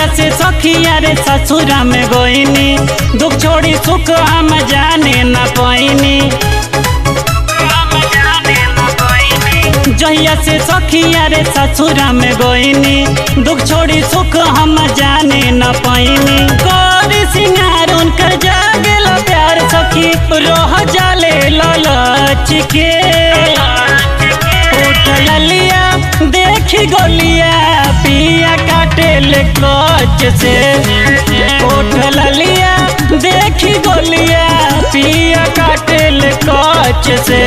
जहिया से सखिया रे ससुरा में गोइनी दुख छोड़ी सुख हम जाने न पैनी जहिया से सखिया रे ससुरा में गोइनी दुख छोड़ी सुख हम जाने न पैनी गौरी सिंगार उनकर जागेला प्यार सखी रोह जाले ललच के उठ ललिया देखी गोलिया पिया काटे ले कच से उठ ललिया देखी गोलिया पिया काटे ले कच से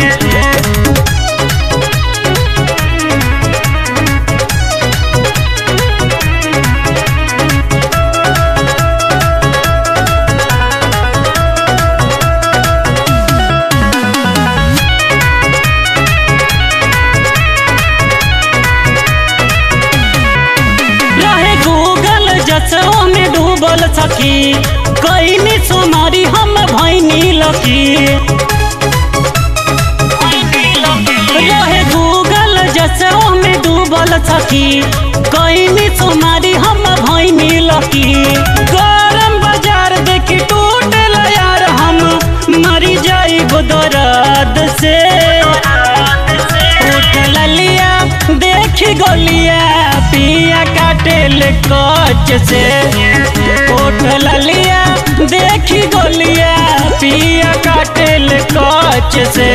रहे गूगल जसो में डूबल सखी कईनी सुमारी हम भैनी लकी रहे गूगल जसो में डूबल सखी कईनी सुमारी हम भैनी लकी गरम बाजार देखी टूटल यार हम मरी जाई दर्द से उठ ललिया देखी गोलिया पिया काटे ले कच से उठ ललिया देखी गोलिया पिया काटे ले कच से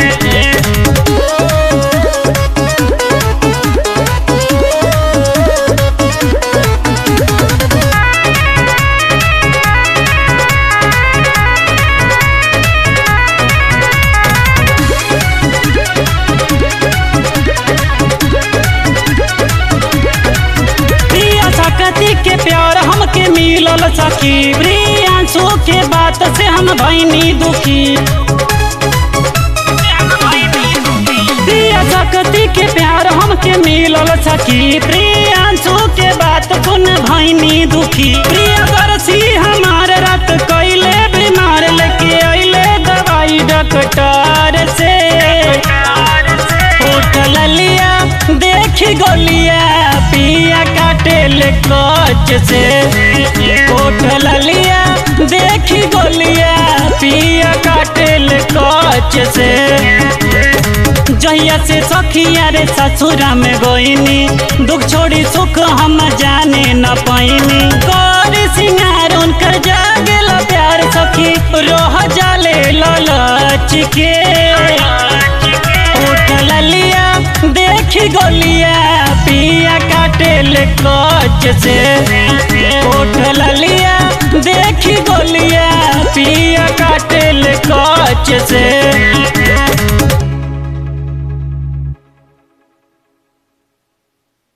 प्रिया सकती के प्यार हमके मिलल सखी प्रियांशु के बात से हम भैनी दुखी प्रिया सकती के प्यार हमके मिलल सखी प्रियांशु के बात सुन भैनी दुखी प्रिया दर्शी हमार रात कैले बीमार लेके अइले दवाई डॉक्टर से उठ ललिया देखी गोलिया पिया काटे ले कच से उठ ललिया देखी गोलिया पिया काटे ले कच से जहिया से सखिया रे ससुरा में गोइनी दुख छोड़ी सुख हम जाने न पैनी गौरी सिंगार उनकर जागेला प्यार सखी रोह जाले ललच के उठ ललिया देखी गोलिया पिया काटे ले कच से उठ ललिया देखी गोलिया पिया काटे ले कच से